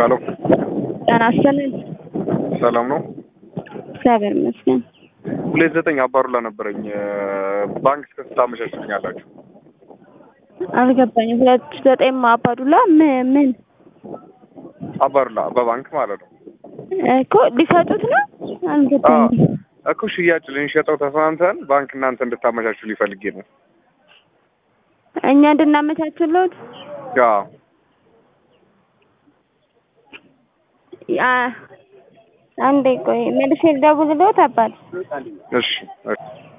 ሄሎ ጤና ይስጥልኝ። ሰላም ነው። እግዚአብሔር ይመስገን። ሁለት ዘጠኝ አባሩላ ነበረኝ ባንክ እስከ ስንት ታመቻችልኛላችሁ? አልገባኝም። ሁለት ዘጠኝ አባዱላ ምን ምን አባሩላ በባንክ ማለት ነው እኮ ሊሰጡት ነው? አልገባኝም። እኮ ሽያጭ ልንሸጠው ተስማምተን ባንክ እናንተ እንድታመቻችሁ ሊፈልጌ ነው። እኛ እንድናመቻችለት ያ አ- አንዴ ቆይ መልሼ ልደውልልዎት አባት እሺ እሺ